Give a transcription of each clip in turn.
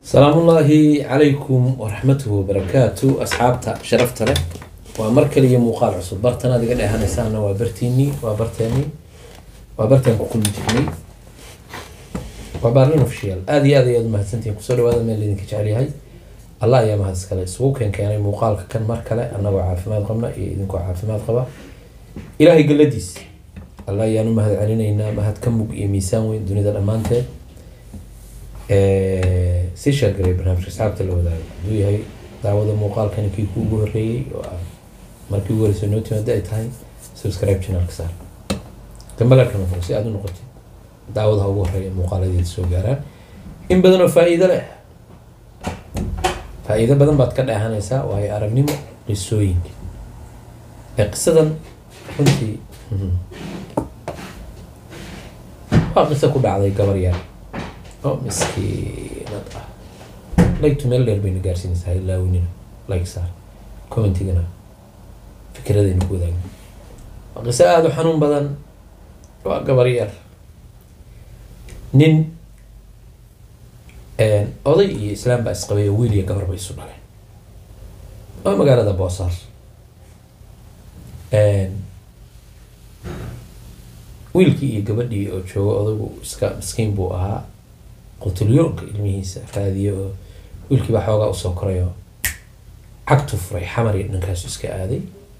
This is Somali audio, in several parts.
salaamu ullaahi calaykum waraxmatuhu wabarakaatu asxaabta sharafta leh waa mar kaliya muuqaal cusub bartan aad iga dheehanaysaana waa bartiinii waa barteenii waa bartaan ku kulmi jirnay waa baarlin official aada iyo aad ayaad umahadsantihiin kusoo dhawaada meel idinka jecel yahay allah ayaa mahad iskale isugu keen keenay muuqaalka kan mar kale annagoo caafimaad qabna iyo idinkoo caafimaad qaba ilaahay galladiis allah ayaan u mahad celinaynaa mahad ka mug iyo miisaan weyn dunida dhammaanteed sii sheergaray barnaamijka asxaabta la wadaago hadduu yahay daawada muuqaalkani kii kuugu horreeyey oo ah markii ugu horreysay noo timaada ay tahay subscribe channelka saar gambalarka noqon si aada u noqotid daawadaha ugu horreeya muuqaaladeeda soo gaaraan in badan oo faa-iido leh faa-iido badan baad ka dheehanaysaa waayo aragnimo qisooyinka ee qisadan runtii waa qiso ku dhacday gabar yar oo miskiinad ah lagtu meel dheer bayna gaarsiinaysaa ilaawinina like saar commentigana fikradayna ku wadaagna waa qiso aada u xanuun badan waa gabar yar nin oday iyo islaam baa isqabay oo wiil iyo gabar bay isu dhaleen waa magaalada boosaar wiilkii iyo gabadhii oo jooga odaygu iska miskiin buu ahaa qutulyoonka ilmihiisa raadiyo oo wiilkii baa xoogaa usoo koray oo cagtu furay xamar iyo dhankaasu iska aaday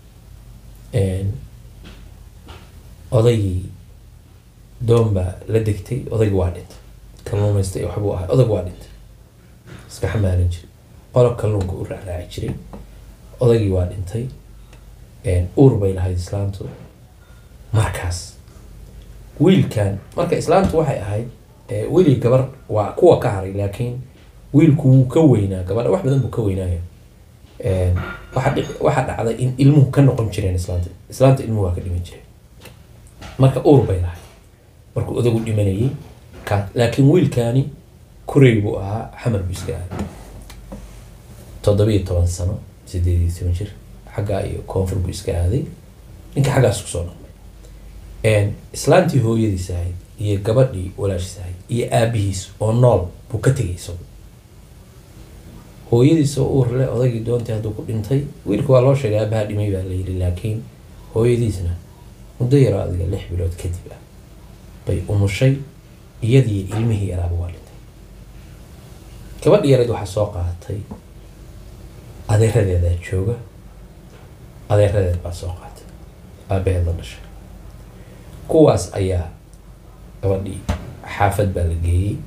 odaygii doon baa la degtay odaygi waa dhintay kalluumaysta iyo waxbuu ahay odayg waa dhintay iska xamaalan jiray qolob kalluunka u raacraaci jiray odaygii waa dhintay uur bay lahayd islaantu markaas wiilkan marka islaantu waxay ahayd wiilii gabar waa kuwa ka haray laakiin wiilku wuu ka weynaa gabadha wax badan buu ka weynaayo waxaa dhacday in ilmuhu ka noqon jireen islaanta islaanta ilmuhu waa ka dhiman jireen marka uur bay lahayd markuu odagu dhimanayay ka laakiin wiilkaani kurey buu ahaa xamar buu iska aaday toddobiyo toban sano sideed iyo toban jir xaggaa iyo koonfur buu iska aaday ninka xaggaas kusoo noqday islaantii hooyadiis ahayd iyo gabadhii walaashiis ahayd iyo aabihiis oo nool buu ka tegay isagu hooyadiis oo uur leh odaygii doontii hadduu ku dhintay wiilka waa loo sheegay aabaha dhimay baa la yidhi laakiin hooyadiisna muddo yaroo adiga lix bilood kadib ah bay umushay iyadii ilmihii yaraaba waa dhintay gabadhi yareed waxaa soo qaadatay adeeradeedaa jooga adeeradeed baa soo qaatay aabaheed la dhashay kuwaas ayaa gabadhii xaafad baa la geeyey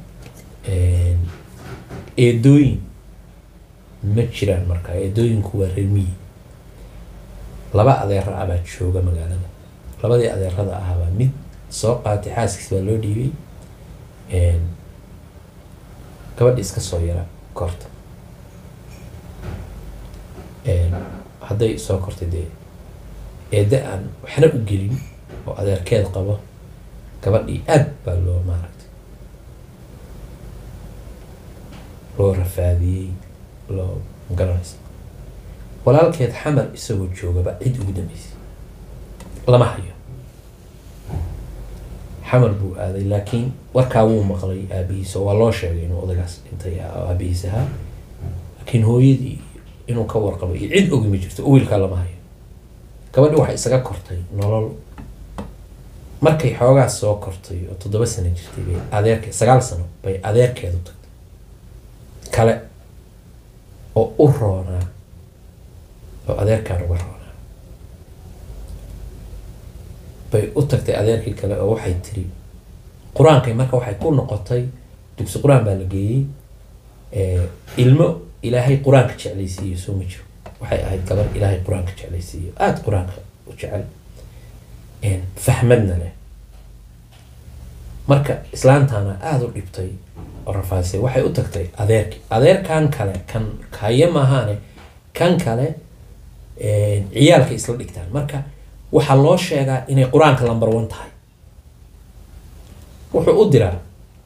eedooyin ma jiraan markaa eedooyinku waa reer miyi laba adeero ah baa jooga magaalada labadii adeerada ahaabaa mid soo qaatay xaaskiis baa loo dhiibay gabadhi iska soo yara korta hadday soo kortay dee eedda aan waxna u gelin oo adeerkeed qabo gabadhii aad baa loo maaragtay loo rafaadiyey loo magaranaysa walaalkeed xamar isagoo joogaba cid ugu dambeysay lama hayo xamar buu aaday laakiin warkaa wuu maqlay aabihiis oo waa loo sheegay inuu odagaas dhintay aabihiis ahaa laakiin hooyadii inuu ka warqabo iyo cid ogi ma jirto oo wiilkaa lama hayo gabadhi waxay isaga kortay nolol markay xoogaas soo kortay oo toddoba sano jirtay bay adeerke sagaal sano bay adeerkeedu tagtay kale oo u roonaa oo adeerkaan uga roonaa bay u tagtay adeerkii kale oo waxay tiri qur-aankay marka waxay ku noqotay dugsi qur-aan baa la geeyey ilmo ilaahay qur-aanka jeclaysiiyo soo ma jiro waxay ahayd gabar ilaahay qur-aanka jeclaysiiyo aada qur-aanka u jecel fahmadna leh marka islaantana aada u dhibtay oo rafaasay waxay u tagtay adeerki adeerkan kale kan kaye maahaane kan kale ciyaalka isla dhigtaan marka waxaa loo sheegaa inay qur-aanka lamber one tahay wuxuu u diraa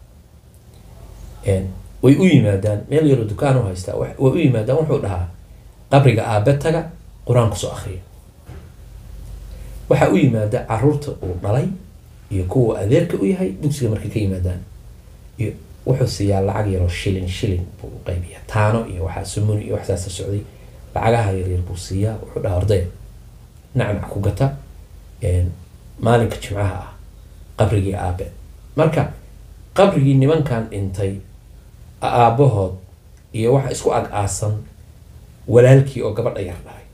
way u yimaadaan meel yaroo dukaan u haystaa way u yimaadaan wuxuu dhahaa qabriga aabe taga qur-aan kusoo akriya waxaa u yimaada caruurta uu dhalay iyo kuwa adeerka u yahay dugsiga markay ka yimaadaan iyo wuxuu siiyaa lacag yaroo shilin shilin buu u qaybiyaa taano iyo waxaa sumuni iyo waxsaasa socday lacagaha yaryar buu siiyaa wuxuu dhaha ordaya nacnac ku gata maalinka jimcaha ah qabrigii aabe marka qabrigii nimankan dhintay aabahood iyo waxa isku ag aasan walaalkii oo gabadha yar dhahay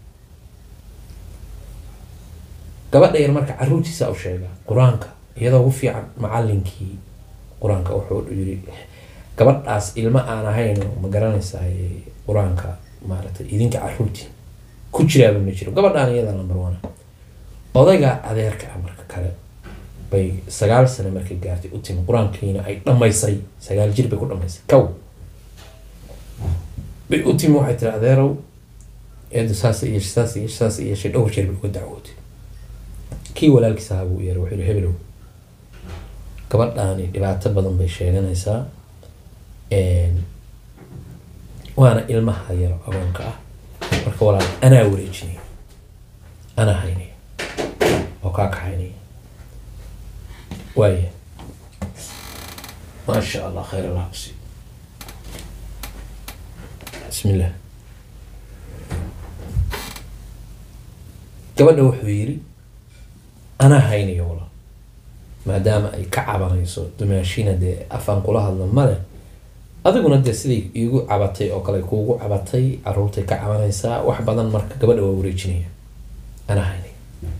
gabadha yar marka caruurtiisa u sheegaa qur-aanka iyadoo ugu fiican macalinkii qur-aanka wuxuu yiri gabadhaas ilmo aan ahayno ma garanaysaa qur-aanka maaragtay idinka caruurtiin ku jiraaba ma jiro gabadhaan iyada number one odayga adeerka ah marka kale bay sagaal sano markay gaartay u timi qur-aankiina ay dhammaysay sagaal jir bay ku dhammaysay kow bay u timi waxay tiri adeerow eedu saas iyo saas iyo saas iyo shay dhowr jeer bay uga dacwootay kii walaalkiisa ahaa buu yeeray wuxuu yihi hebelow gabadhaani dhibaato badan bay sheeganaysaa waana ilmaha yaro agoonka ah marka walaal anaa wareejinaya anaa haynaya oo kaa kaxaynaya waaya maasha allah khayr allah kusi bismi illah gabadha wuxuu yiri anaa haynayo walaal maadaama ay ka cabanayso dumaashina dee afaan kula hadla male adiguna dee siday iigu cabatay oo kale kuugu cabatay caruurtay ka cabanaysaa wax badan marka gabadha waa wareejinaya anaa haynaya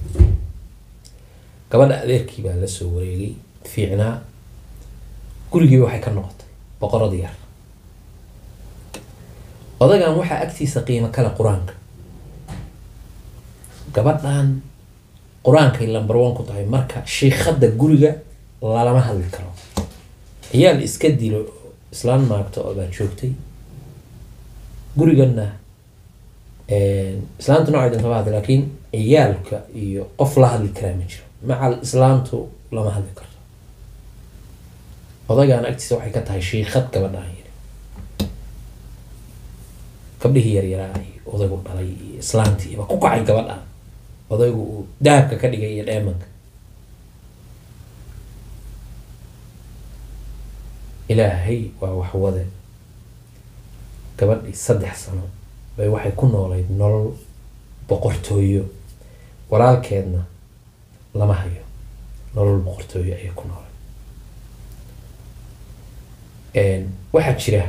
gabadha adeerkii baa la soo wareegay fiicnaa gurigii waxay ka noqotay boqorada yar odagan waxaa agtiisa qiimo kale qur-aanka gabadhan qur-aankay lamber one ku tahay marka shiikada guriga lalama hadli karo ciyaal iska dilo islaan maagto oo baa joogtay gurigana islaamtu noocay dantaba hadli laakiin ciyaalka iyo qof la hadli karaa ma jiro macal islaamtu lama hadli karto odaygaan agtiisa waxay ka tahay shiikad gabadhaan yiri gabdhihii yaryaraa iyo odaygu dhalay iyo islaantii ba ku kacay gabadhaan odaygu uu dahabka ka dhigay iyo dheemanka ilaahay waa waxwade gabadhii saddex sano bay waxay ku noolayd nolol boqortooyo walaalkeedna lama hayo nolol boqortooyo ayay ku noolayd waxaa jira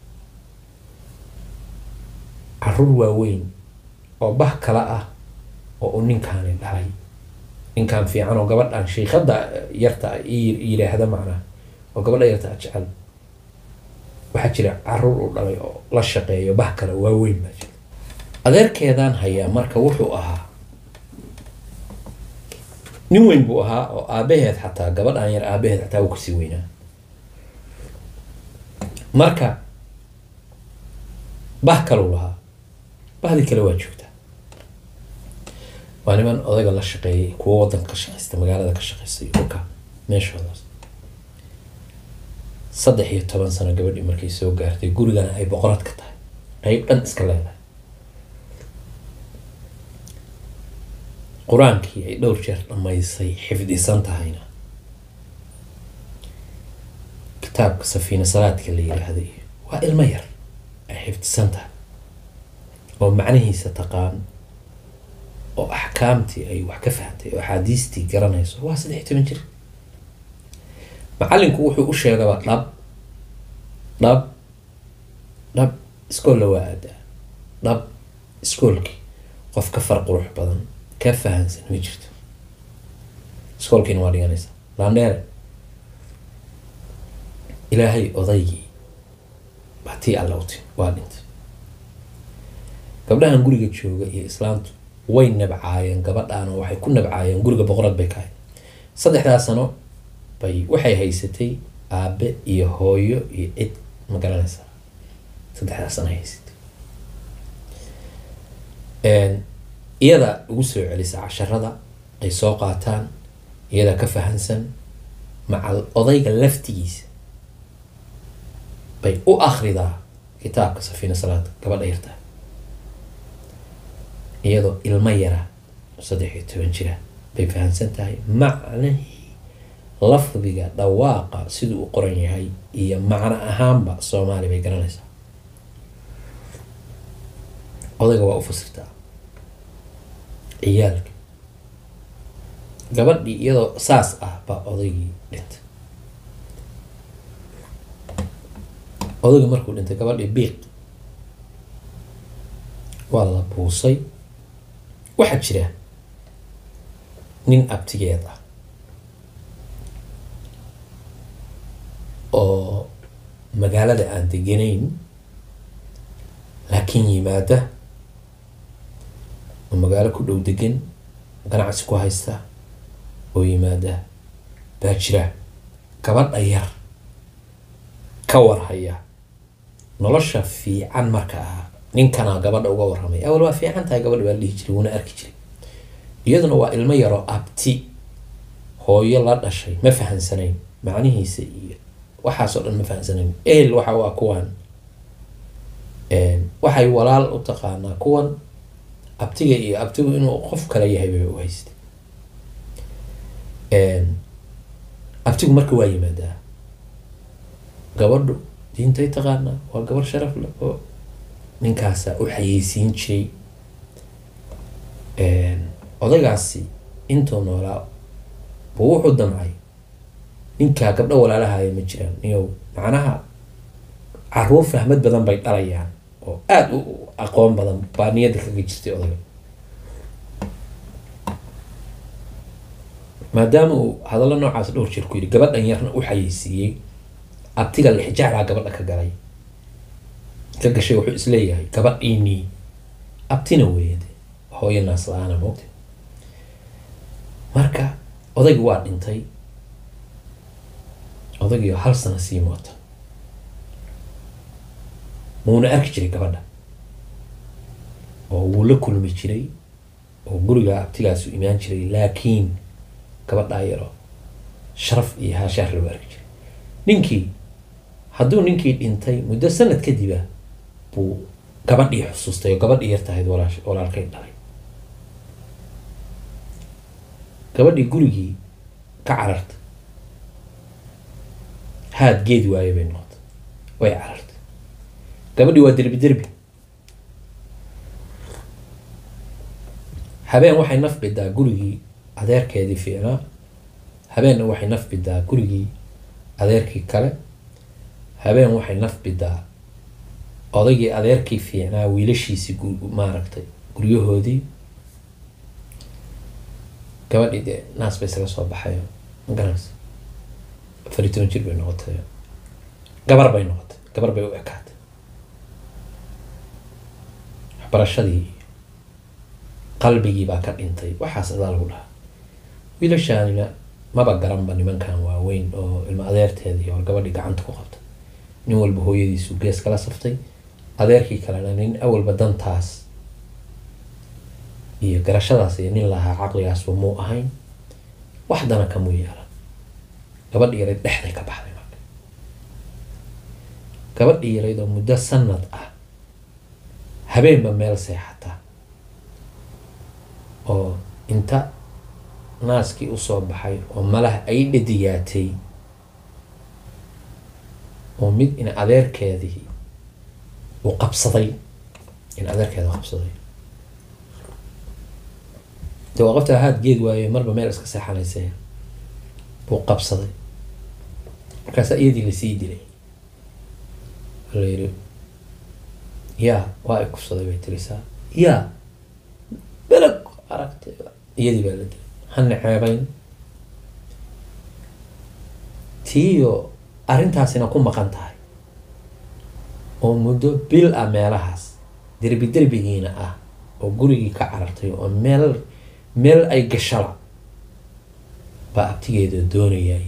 caruur waaweyn oo bah kala ah oo uu ninkaani dhalay ninkaan fiican oo gabadhan shiikada yarta yidhaahda macnaa oo gabadha yarta a jecel waxaa jira caruur uu dhalay oo la shaqeeyo bah kale waaweyn baa jira adeerkeedaan hayaa marka wuxuu ahaa nin weyn buu ahaa oo aabaheed xataa gabadhan yar aabaheed xataa uu kasii weynaa marka bah kalau lahaa bahdii kale waa joogtaa waa niman odayga la shaqeeyay kuwo wadanka ka shaqeysta magaalada ka shaqeystay dhulka meeshoodaas saddex iyo toban sano gabadhii markay soo gaartay gurigana ay boqorad ka tahay qeyb dhan iska leedahay qur-aankii ay dhowr jeer dhammaysay xifdisan tahayna kitaabka safiina salaadka la yiraahday waa ilmo yar ay xifdisan tahay oo macnihiisa taqaan oo axkaamtii ay wax ka fahamtay oo axaadiistii garanayso waa saddex iyo toban jir macalinku wuxuu u sheegaba dhab dhab dhab iskoolla waa aadaa dhab iskoolkii qof ka far qurux badan ka fahansan ma jirto iskoolkiina waa dhiganaysaa laandheere ilaahay odaygii baa tii alla u timi waa dhintay gabdhahan guriga jooga iyo islaamtu way nabcaayeen gabadhaan oo waxay ku nabcaayeen guriga boqorad bay ka hayd saddexdaa sano bay waxay haysatay aabe iyo hooyo iyo cid ma garanaysaa saddexdaa sano haysatay iyada ugu soo celisa casharada ay soo qaataan iyada ka fahansan macal odayga laftigiisa bay u akridaa kitaabka safiina salaad gabadha yartaa iyadoo ilmo yara saddex iyo toban jira bay fahamsan tahay macnihii lafdiga dhawaaqa siduu u qoran yahay iyo macno ahaanba soomaali bay garanaysaa odayga waa u fasirtaa ciyaalka gabadhii iyadoo saas ah baa odaygii dhintay odayga markuu dhintay gabadhii biiq waa la buusay waxaa jira nin abtigeed ah oo magaalada aan deganayn laakiin yimaada oo magaalo ku dhow degan ganacsi ku haysta oo yimaada baa jira gabadha yar ka warhaya nolosha fiican marka ah ninkanaa gabadha uga warramay awal waa fiican tahay gabadha baa la dhihi jiray wuuna arki jiray iyaduna waa ilmo yaroo abti hooyo la dhashay ma fahansanayn macnihiisa iyo waxaasoo dhan ma fahansanayn ehel waxa waa kuwan waxay walaal u taqaanaa kuwan abtiga iyo abtigu inuu qof kale yahay bay u haystay abtigu marka waa yimaadaa gabadhu diintay taqaanaa waa gabar sharaf leh oo ninkaasaa u xayeysiin jiray odaygaasi intuu noolaa buu wuxuu damcay ninkaa gabdho walaalahaya ma jiraan iyo macnaha caruur fahmad badan bay dhalayaan oo aada u aqoon badan baa niyadda kaga jirtay odayga maadaama uu hadallo noocaas dhowr jeer ku yidhi gabadhan yarna u xayeysiiyey abtiga lixjaclaa gabadha ka galay ka gashay wuxuu isleeyahay gabadhiinii abtina weeyade hooyo naas la-aana moogta marka odaygi waa dhintay odaygiio hal sano sii moota muuna arki jiray gabadha oo wuu la kulmi jiray oo guriga abtigaasu imaan jiray laakiin gabadhaa yaro sharaf iyo haashaar lagu arki jiray ninkii hadduu ninkii dhintay muddo sanad kadiba buu gabadhii xusuustay oo gabadhii yar tahayd walaash walaalkay dhalay gabadhii gurigii ka carartay haad geed waaye bay noqotay way carartay gabadhii waa derbi derbi habeen waxay naf bidaa gurigii adeerkeedii fiicnaa habeenna waxay naf bidaa gurigii adeerkii kale habeen waxay naf bidaa odaygii adeerkii fiicnaa wiilashiisii maaragtay guryahoodii gabadhii dee naas bay isaga soo baxayo magaranaysa afar iyo toban jir bay noqotay gabar bay noqotay gabar bay u ekaatay waxbarashadii qalbigii baa ka dhintay waxaas adaa lagu dhahaa wiilashaanina maba garanba nimankan waaweyn oo ilma adeerteedii oo gabadhii gacanta ku qabtay nin walba hooyadiisu gees kala saftay adeerkii kalena nin awalba dantaas iyo garashadaas iyo nin lahaa caqligaasba muu ahayn wax dana kamuu yeelan gabadhii yarayd dhexday ka baxday marka gabadhii yarayd oo muddo sanad ah habeenba meel seexata oo inta naaskii usoo baxay oo malaha ay dhadiyaatay oo mid in adeerkeedii uu qabsaday in adeerkeeda qabsaday de waa qofta ahaad geed waaye marba meel iska seexanaysa buu qabsaday markaasaa iyadii lasii dilay la yiri yaa waa ay kufsaday bay tirisaa yaa belag aragtay iyadii baa la dilay hana ceebayn tiiyo arrintaasina ku maqan tahay oo muddo bil ah meelahaas derbi derbigiina ah oo gurigii ka carartay oo meel meel ay gashala baa abtigeeda doonayay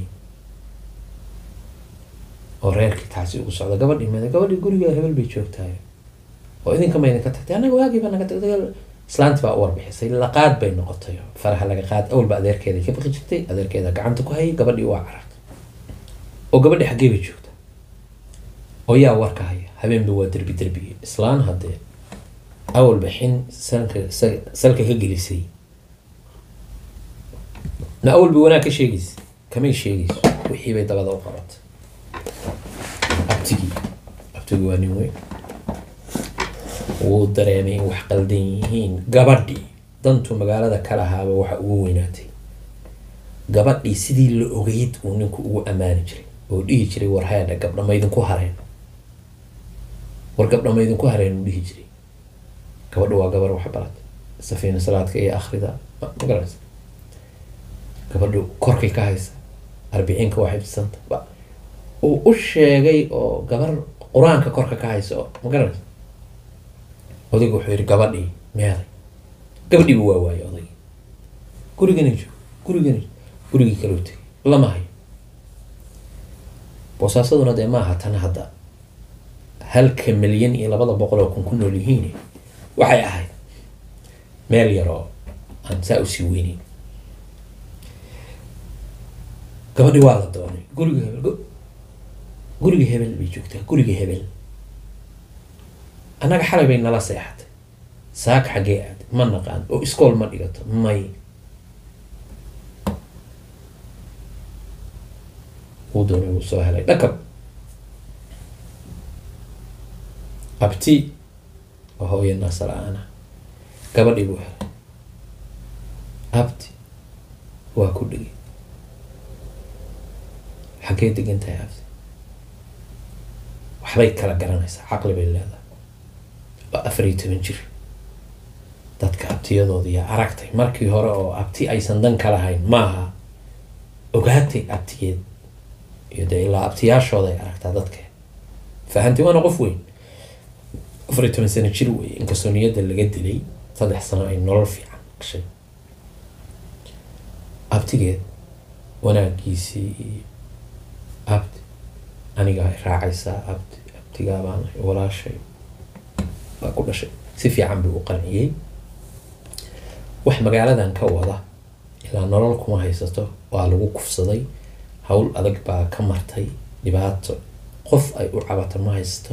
oo reerkii taasi ugu socda gabadhii mada gabadhii guriga hebel bay joogtahay oo idinka ma idinka tagtay annaga waagiiba naga tagtay islaanti baa u warbixisay laqaad bay noqotay faraha laga qaad awalba adeerkeeda ka baqi jirtay adeerkeeda gacanta ku hayay gabadhii waa carartay oo gabadhii xaggee bay joogta oo yaa warka haya habeenba waa derbi derbigii islaan haddee awalba xin salka salka ka gelisay na awalba wanaag ka sheegaysa kamay sheegayso wixii bay dabada u qabatay abtigii abtigii waa nin weyn wuu dareemay in wax qaldan yihiin gabadhii dantu magaalada ka lahaaba waxa ugu weynaatay gabadhii sidii la ogeyd uu ninku ugu ammaani jiray oo dhihi jiray war haadha gabdha maydinku hareen war gabdha maydinku hareen uu dhihi jiray gabadhu waa gabar wax barat safiina salaadka iyo akhrida ma ma garanaysa gabadhu korkay ka haysa arbiciinka waa xifdisanta ba uu u sheegay oo gabar qur-aanka korka ka haysa oo ma garanaysa odaygu wuxuu yidhi gabadhii meeday gabadhiiba waa waayay odaygii gurigana joog gurigana gurigii kaloo tegay lama hayo boosaasaduna dee maaha tan hadda halka milyan iyo labada boqol oo kun ku nool yihiin waxay ahayd meel yar oo aan saa usii weyneyn gabadhi waa la doonay guriga hebel gu- guriga hebel bay joogtaa guriga hebel annaga xalay bay nala seexatay saaka xaggee aad ma naqaan oo iskool ma dhigato may wuu doonay wuu soo helay dhakab abti waa hooyo naasar aana gabadhii buu helay abti waa ku dhigay xaggee degan tahay abti waxbay kala garanaysaa caqli bay leedahay waa afar iyo toban jir dadka abtiyadooda yaa aragtay markii hore oo abti aysan dan ka lahayn maaha ogaatay abtigeed iyo dee ilaa abtiyaashooda ay aragtaa dadka fahanti waana qof weyn afar iyo toban sano jir wey inkastoo niyadda laga dilay saddex sano ay nolol fiican gashay abtigeed wanaagiisii iyo abti anigaa i raacaysaa abti abtigaa baan ahay, walaashay baa ku dhashay si fiican buu u qanciyey wax magaaladan ka wada ilaa nolol kuma haysato waa lagu kufsaday hawl adag baa ka martay dhibaato qof ay u cabato ma haysato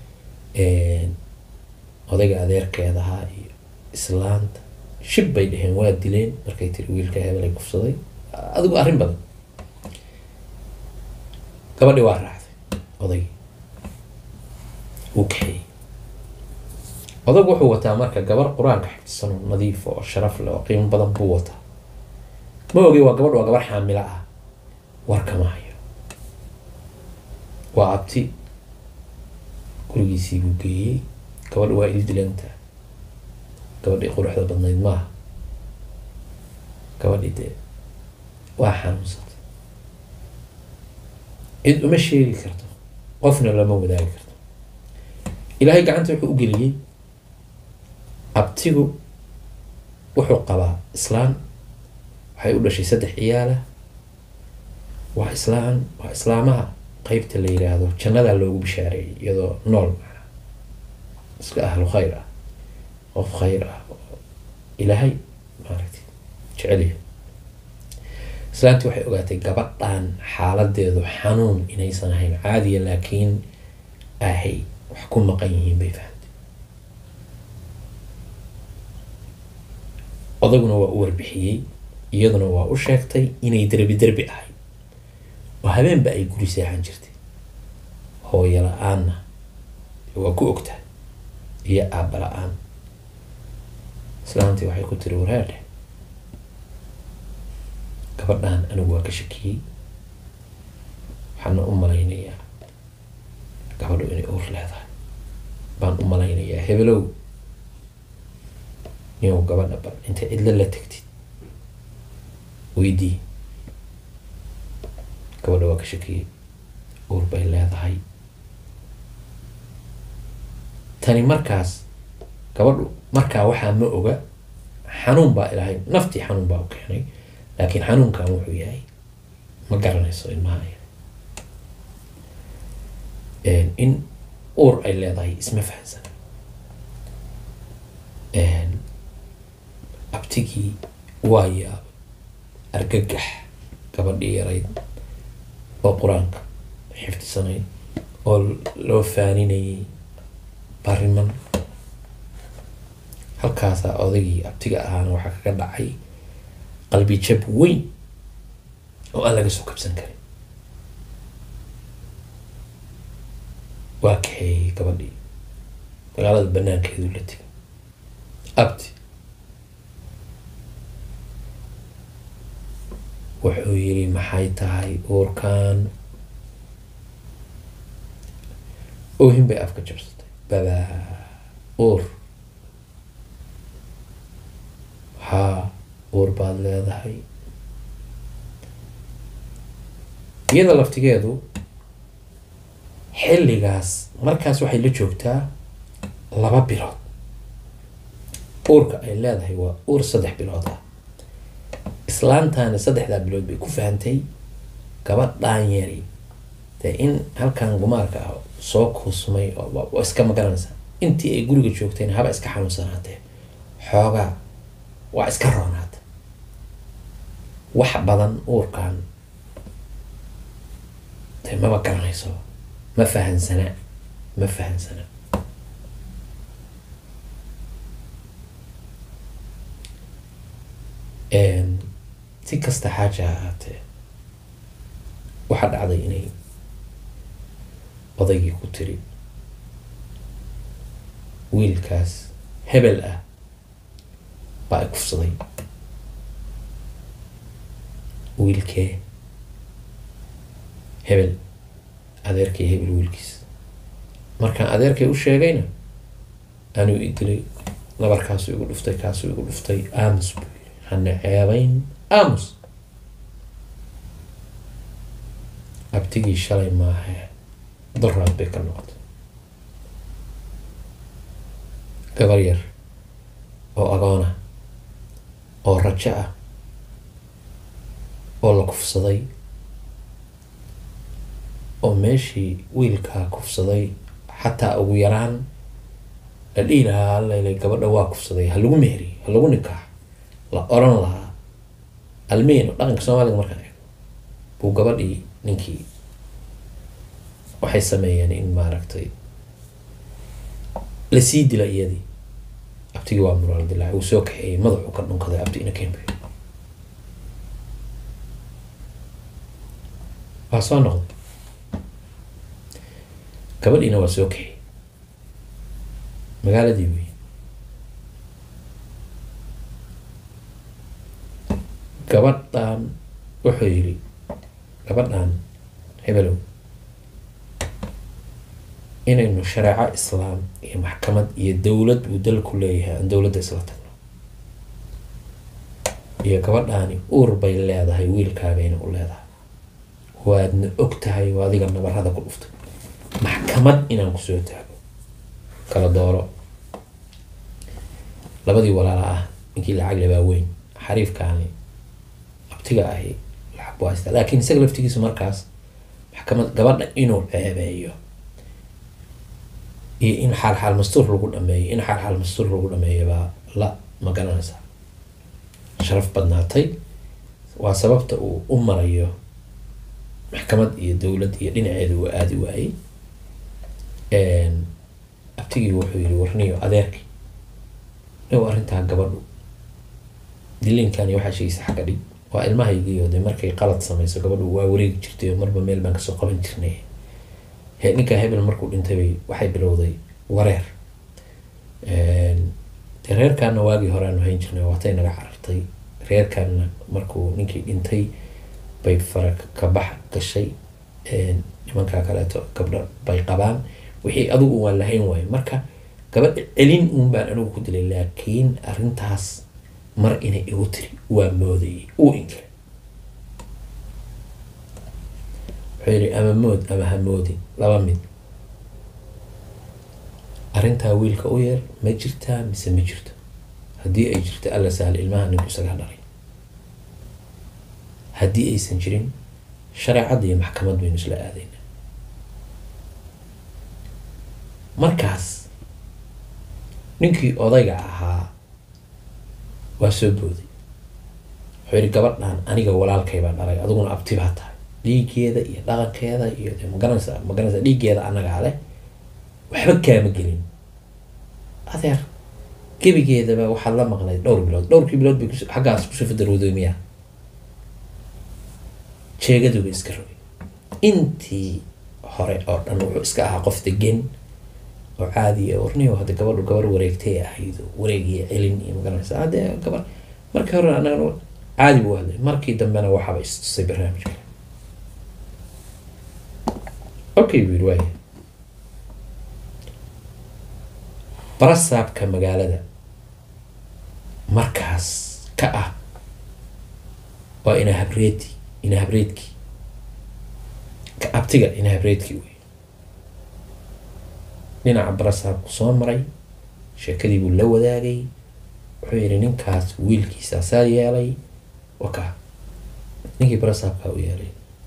odayga adeerkeedahaa iyo islaanta shib bay dheheen waa dileen markay tiri wiilka hebel ay kufsaday adigu arrin badan gabadhi waa raacday odaygii wuu kaxeeyey odaygu wuxuu wataa marka gabar qur-aanka xifdisan oo nadiif oo sharaf leh oo qiimo badan buu wataa ma ogi waa gabadh waa gabar xaamilo ah war kama hayo waa abti gurigiisii buu geeyey gabadha waa il dilantaa gabadhii quruxda badnayd maaha gabadhii dee waa xanuunsatay cid uma sheegi karto qofna lama wadaagi karto ilaahay gacanta wuxuu u geliyey abtigu wuxuu qabaa islaan waxay u dhashay saddex ciyaala waa islaan waa islaamaha qeybta la yiraahdo jannadaa loogu bishaareeyay iyadoo nool macnaa iska ahlu khayr ah qof khayr ah oo ilaahay maaragtay jecelyahay islaantii waxay ogaatay gabadhan xaaladeedu xanuun inaysan ahayn caadiya laakiin ahay wax ku maqan yihiin bay fahamtay odaguna waa u warbixiyey iyaduna waa u sheegtay inay derbi derbi ahayd oo habeenba ay guri seexan jirtay hooyo la-aanna waa ku ogtahay iyo aabba la-aan islaantii waxay ku tiri wareerdhe gabadhan anigu waa ka shakiyey waxaana u malaynayaa gabadhu inay uur leedahay baan u malaynayaa hebelow niyow gabadha bal intay cidlo la tegtid weydii gabadha waa ka shakiyey uur bay leedahay tani markaas gabadhu markaa waxaa ma oga xanuun baa ilahay naftii xanuun baa u keenay laakiin xanuunkan wuxuu yahay ma garanayso ilmaha in uur ay leedahay isma fahansan abtigii waa yaabay argagax gabadhii yarayd oo qur-aanka xifdisanayd oo loo faaninayay bariman halkaasaa odaygii abtiga ahaana waxaa kaga dhacay qalbi jab weyn oo aan laga soo kabsan karin waa kaxeeyey gabadhii magaalada banaankeedu la tegay abti wuxuu yidhi maxay tahay uurkan oohin bay afka jabsatay babaa uur haa uur baad leedahay iyada laftigeedu xilligaas markaas waxay la joogtaa laba bilood uurka ay leedahay waa uur saddex bilood ah islaantaani saddexdaa bilood bay ku fahantay gabadhaan yari dee in halkan gumaarka ah soo kuusmay oo iska magaranaysaa intii ay guriga joogteen haba iska xanuunsanaatee xoogaa waa iska roonaata wax badan uurkan dee maba garanayso ma fahansana ma fahansana si kasta xaaja ha ahaatee waxaa dhacday inay odaygii ku tiri wiilkaas hebel ah baa i kufsaday wiilkee hebel adeerkay hebel wiilkiis markaan adeerkay u sheegayna anuu i dilay nabarkaasuu igu dhuftay kaasuu igu dhuftay aamus buu yiri hana ceebayn aamus abtigii shalay maahe daraad bay ka noqotay gabar yar oo agoona oo rajo ah oo la kufsaday oo meeshii wiilkaa kufsaday xataa ugu yaraan la dhihi lahaa allailay gabadha waa kufsaday ha lagu meheriy ha lagu nikaax la oran lahaa almeyn dhaqanka soomaaliga markaan eego buu gabadhii ninkii waxay sameeyeen in maaragtay lasii dila iyadii abtigii waa muraal dilaac uu soo kaxeeyey madaxuu ka dhunkaday abti ina kembe waa soo noqday gabadhiina waa soo kaxeeyey magaaladii wey gabadhan wuxuu yidhi gabadhan hebelow inaynu shareeco islaam iyo maxkamad iyo dowlad uu dalku leeyahay aan dowladda isla tagno iyo gabadhaani uur bay leedahay wiilkaagayna u leedahay waadna og tahay oo adiga nabarada ku dhuftay maxkamad inaan kusoo taago kala dooro labadii walaala ah ninkii lacag lebaa weyn xariifkaani abtiga ahi lacag buu haystaa laakiin isaga laftigiisa markaas maxkamad gabadha inuu ceebeeyo iyo in xaal xaal mastuur lagu dhameeyo in xaal xaal mastuur lagu dhameeyo baa la ma garanaysaa sharaf badnaatay waa sababta uu u marayo maxkamad iyo dowlad iyo dhinaceeda uu aadi waayey abtigii wuxuu yiri warniyo adeerkii dhow arrintaa gabadhu dilinkani waxaa sheegaysa xagga dhig waa ilmahaygiio de markay qalad samayso gabadhu waa wareegi jirtay oo marba meel baan kasoo qaban jirnay he ninkaa hebel markuu dhintay bay waxay bilowday wareer de reerkaana waagii hore aanu hayn jirnay waatay naga carartay reerkaana markuu ninkii dhintay bay fara ka bax gashay nimankaa kaleeto gabdha bay qabaan wixii adigu waan lahayn waayo marka gabadha celin uun baan anigu ku dilay laakiin arrintaas mar inay igu tiri waa moodayay uu inkiray wuxuu yidhi ama mood ama ha moodin laba mid arrintaa wiilka u yeer ma jirtaa mise ma jirto haddii ay jirto alla sahal ilmaha ninku isagaa dhalay haddii aysan jirin shareecadda iyo maxkamad baynu isla aadayna markaas ninkii odayga ahaa waa soo booday wuxuu yidhi gabadhan aniga walaalkay baa dhalay adiguna abti baa tahay dhiiggeeda iyo dhaqankeeda iyo de magaranaysa magaranaysa dhiiggeeda annagaa leh waxba kaama gelin adeer gebigeedaba waxaad la maqlay dhowr bilood dhowrkii bilood bay xaggaas kusoo fadarowday miyaa jeegaduba iska rogay intii hore oo dhan wuxuu iska ahaa qof degan oo caadiya warniyo hadda gabadhu gabar wareegtay ahayd wareeg iyo celin iyo magaranaysa hadde gabar markii hore anaga caadi buu hadlay markii dambena waxaaba istusay barnaamijka okay buu yidhi waaya barasaabka magaalada markaas ka ah waa ina habreedi ina habreedkii ka abtiga ina habreedkii wey dhinaca barasaabku soo maray sheekadii buu la wadaagay wuxuu yidhi ninkaas wiilkiisa saa yeelay waka ninkii barasaabkaa u yeelay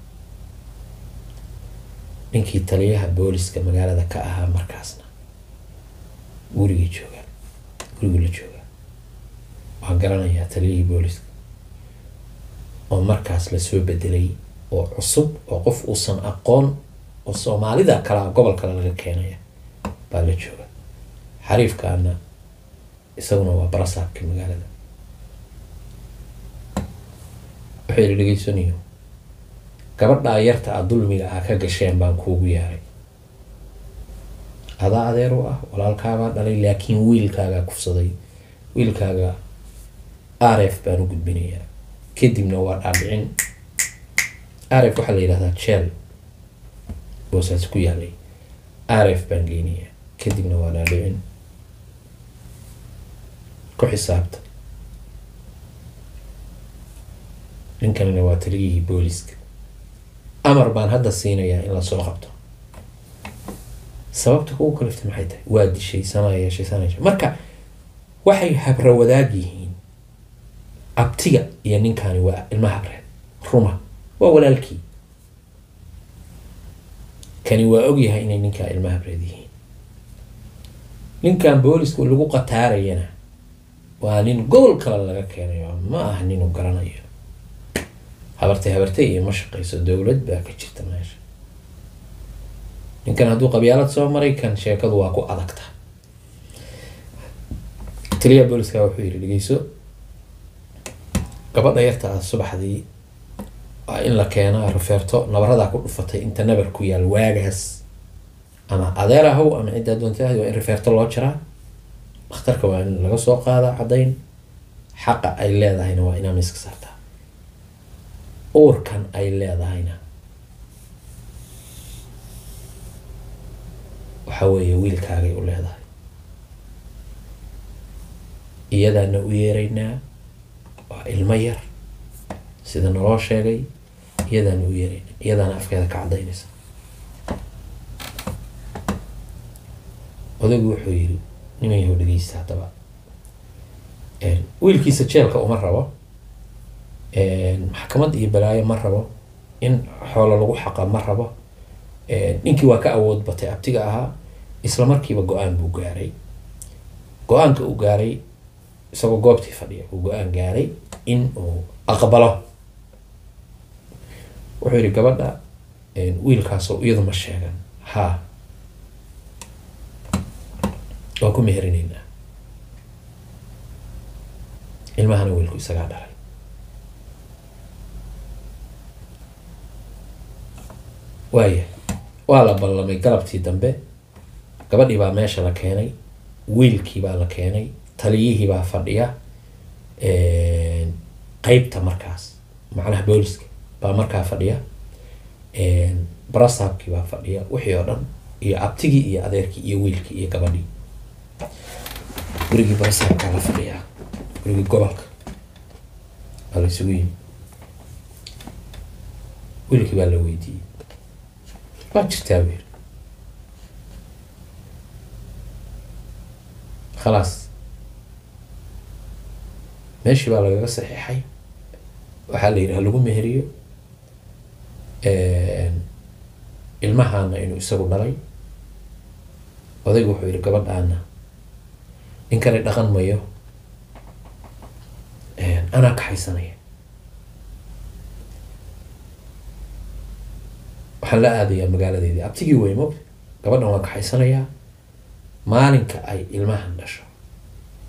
ninkii taliyaha booliska magaalada ka ahaa markaasna gurigii joogaa guriguu la joogaa waan garanayaa taliyihii booliska oo markaas lasoo bedelay oo cusub oo qof uusan aqoon oo soomaalida kalaa gobol kale laga keenaya baa la jooga xariifkaana isaguna waa barasaabkii magaalada wuxuu yidhi dhegeysanayo gabadhaa yarta a dulmiga ah ka gasheen baan kuugu yeeray adaa adeer u ah walaalkaagaa dhalay laakiin wiilkaagaa kufsaday wiilkaaga aref baan u gudbinayaa kadibna waa dhaadhicin aref waxaa la yidhahdaa jeel boosaas ku yaalay aref baan geynayaa kadibna waa dhaadhicin ku xisaabta ninkanina waa taliyihii booliska amar baan hadda siinayaa in lasoo qabto sababta kugu kaliftay maxay tahay waa dishay sanaa yeeshay sanaa yeeshay marka waxay habra wadaag yihiin abtiga iyo ninkani waa ilma habreed ruma waa walaalkii kani waa ogyahay inay ninkaa ilma habreed yihiin ninkan booliska lagu qataarayana waa nin gobol kale laga keenayo ma aha ninuu garanayo habartay habartay iyo ma shaqayso dowlad baa ka jirta meesha ninkan hadduu qabyaalad soo maray kan sheekadu waa ku adagta taliya booliska wuxuu yidhi dhegeyso gabadha yarta ah subaxdii waa in la keenaa rufeerto nabaradaa ku dhufatay inta nabar ku yaal waagaas ama adeer ahow ama ciddaa doonta waa in rufeerto loo jaraa dhakhtarka waa in laga soo qaadaa caddayn xaqa ay leedahayna waa inaa miiska saartaa uurkan ay leedahayna waxa weeye wiilkaagay u leedahay iyadaana u yeeraynaa waa ilmo yar sida naloo sheegay iyadaana u yeeraynaa iyadaana afkeeda ka caddaynaysa odaygu wuxuu yidhi niman yahow dhegeysta haddaba wiilkiisa jeelka uma rabo maxkamad iyo balaayo ma rabo in xoolo lagu xaqa ma rabo ninkii waa ka awood batay abtiga ahaa isla markiiba go-aan buu gaaray go-aanka uu gaaray isagoo goobtii fadhiya uu go-aan gaaray in uu aqbalo wuxuu yihi gabadha wiilkaasoo iyadu ma sheegan haa waa ku meherinaynaa ilmahana wiilku isagaa dhalay waaya waa la ballamay galabtii dambe gabadhii baa meesha la keenay wiilkii baa la keenay taliyihii baa fadhiya qeybta markaas macnaha booliska baa markaa fadhiya barasaabkii baa fadhiya wixii oo dhan iyo abtigii iyo adeerkii iyo wiilkii iyo gabadhii gurigii barasaabkaa la fadhiyaa gurigii gobolka baa la isugu yimi wiilkii baa la weydiiyey waa jirtaa buu yiri khalaas meeshii baa lagaga saxiixay waxaa la yidhi ha lagu meheriyo ilmahaana inuu isagu dhalay odaygu wuxuu yihi gabadhaana ninkani dhaqan mayo anaa kaxaysanaya waxaan la aadayaa magaaladeedii abtigii wey mogta gabadhan waa kaxaysanayaa maalinka ay ilmahan dhasho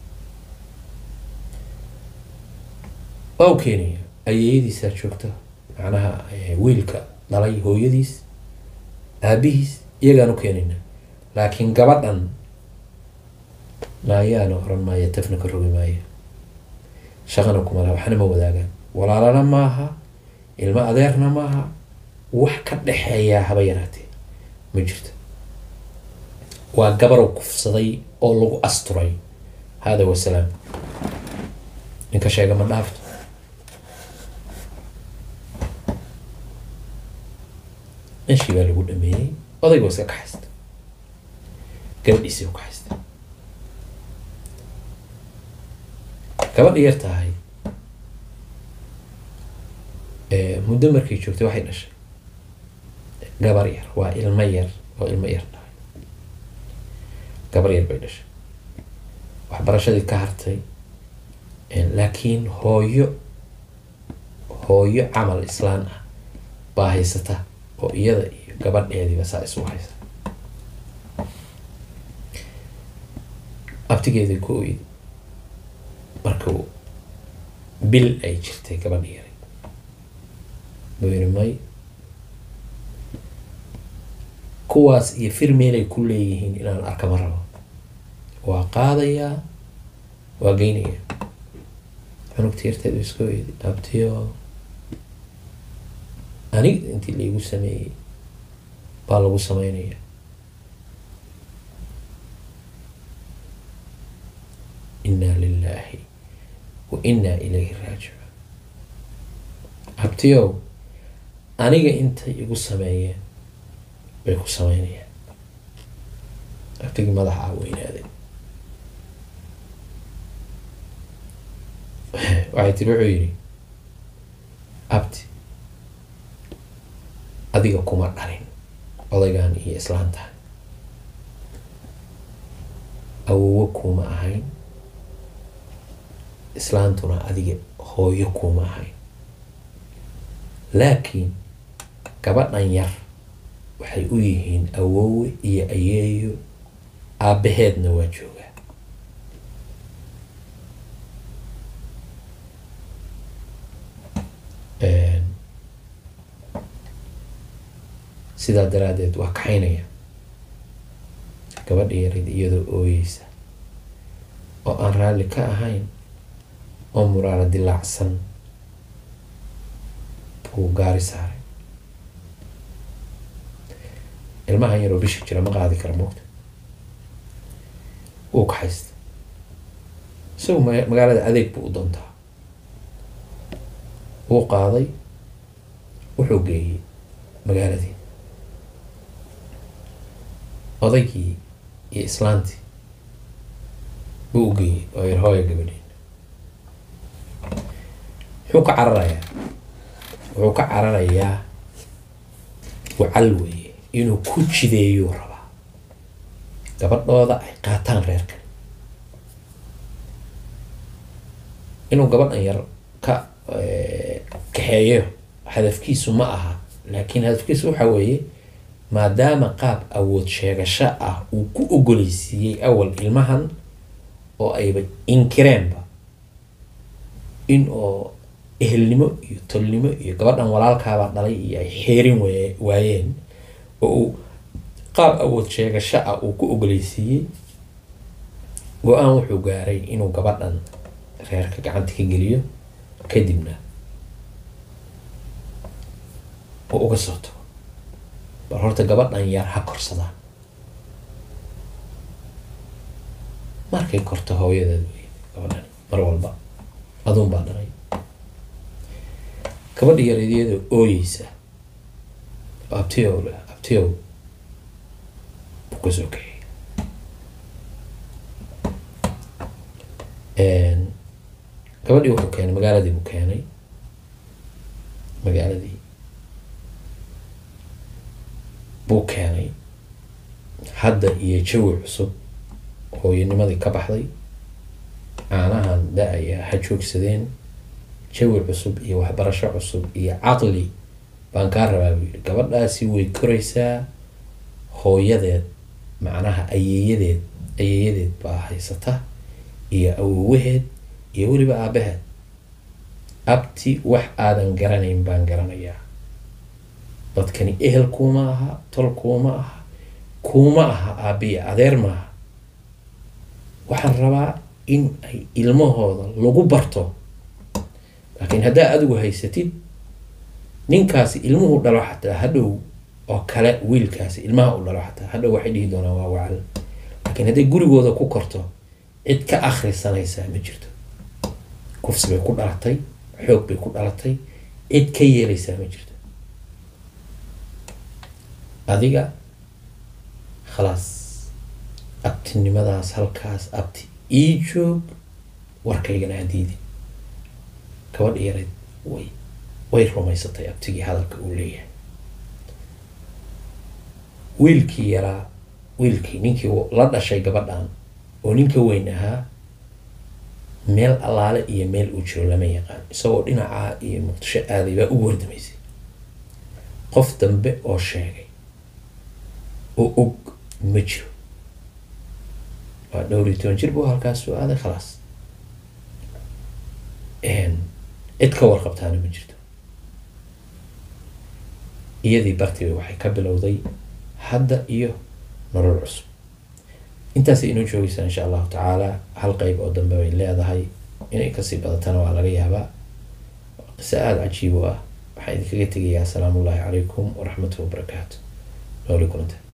waa u keenaya ayeeyadiisaa joogta macnaha wiilka dhalay hooyadiis aabihiis iyagaan u keenayna laakiin gabadhan naayaana oran maayo tafna ka rogi maayo shaqana kuma laha waxna ma wadaagaan walaalana maaha ilmo adeerna maaha wax ka dhexeeyaa haba yaraatee ma jirto waa gabarow kufsaday oo lagu asturay hada wasalaam ninka sheega ma dhaafto meeshii baa lagu dhameeyey odayga iska kaxaysta gabadhiisii u kaxaysta gabadha yar tahay muddo markay joogtay waxay dhashay gabar yar waa ilmo yar oo ilmo yar dhahay gabar yar bay dhashay waxbarashadii ka hartay laakiin hooyo hooyo camal islaan ah baa haysata oo iyada iyo gabadheediiba saa isu haysa abtigeedii ku oydi markuu bil ay jirtay gabadha yaray buu yiri may kuwaas iyo fir meelay ku leeyihiin inaan arkama rabo waa qaadayaa waa geynayaa cunugta yarteedu iska oydi abtiyo aniga intii laigu sameeyey baa lagu sameynaya inna lilahi wa inna ilayhi raajicuun abtiyow aniga intay igu sameeyeen bay ku sameynayaan abtigii madaxa ah weynaaday waxay tiri wuxuu yidhi abti adiga kuma dhalin odaygan iyo islaantaha awowo kuma ahayn islaantuna adiga hooyo kuma ahayn laakiin gabadhan yar waxay u yihiin awowe iyo ayeeyo aabbaheedna waa joogaa sidaa daraadeed waa kaxaynaya gabadha yarid iyadoo ooyeysa oo aan raalli ka ahayn oo muraara dilaacsan buu gaari saaray ilmahan yaroo bisha jira ma qaadi kara moogta wuu kaxaysta isagu magaalada adeeg buu u doontaa wuu qaaday wuxuu geeyey magaaladii odaygii iyo islaantii buu u geeyey oo yar hooya gabadhiin muxuu ka cararayaa wuxuu ka cararayaa wacal weeye inuu ku jideeyuu rabaa gabadhooda ay qaataan reerkan inuu gabadhan yar ka kaxeeyo hadafkiisu ma aha laakiin hadafkiisu waxa weeye maadaama qaab awood sheegasho ah uu ku ogoleysiiyey awal ilmahan oo ayba inkireenba in oo ehelnimo iyo tolnimo iyo gabadhan walaalkaabaa dhalay iyo ay xeerin waye waayeen oo uu qaab awood sheegasho ah uu ku ogoleysiiyey go-aan wuxuu gaaray inuu gabadhan reerka gacanta ka geliyo kadibna oo uga soo tago bal horta gabadhan yar ha korsadaan markay korto hooyadeed wey gabadhan mar walba aduun baa dhalay gabadha yareed iyadoo ooyeysa abtiyow leh abtiyow buu ka soo kaxeeyey gabadhii wuxuu keenay magaaladii buu keenay magaaladii buu keenay hadda iyo jawi cusub hooyanimadii ka baxday caanahan da-aya ha joogsadeen jawi cusub iyo waxbarasho cusub iyo caqli baan kaa rabaa buu yidhi gabadhaasi way koraysaa hooyadeed macnaha ayeeyadeed ayeeyadeed baa haysata iyo awowaheed iyo weliba aabaheed abti wax aadan garanayn baan garanayaa dadkani ehel kuuma aha tol kuuma aha kuuma aha aabiya adeer maaha waxaan rabaa in ay ilmahooda lagu barto laakiin haddaa adigu haysatid ninkaasi ilmuhu dhalo xataa hadhow oo kale wiilkaasi ilmaha u dhalo xataa hadhow waxay dhihi doonaan waa wacal laakiin hadday gurigooda ku korto cid ka akhrisanaysaa ma jirto kufsi bay ku dhalatay xoog bay ku dhalatay cid ka yeelaysaa ma jirto adiga khalaas abtinimadaas halkaas abti ii joog warkaygana hadiidin gabadha yareed way way rumaysatay abtigii hadalka uu leeyahay wiilkii yaraa wiilkii ninkii la dhashay gabadhan oo ninka weyn ahaa meel allaale iyo meel uu jiro lama yaqaan isagoo dhinacaa iyo muqdisho aaday baa ugu wardamaysay qof dambe oo sheegay oo og ma jiro waa dhowr iyo toban jir buu halkaas soo aaday khalaas cid ka warqabtaana ma jirto iyadii bartiba waxay ka bilowday hadda iyo nolol cusub intaasay inoo joogaysaa insha allahu tacaala hal qeyb oo dambe bay leedahay inay kasii badatana waa laga yaabaa qiso aada cajiib u ah waxaan idinkaga tegayaa asalaamu ullahi calaykum waraxmatuhi wabarakaatu nooli kulanta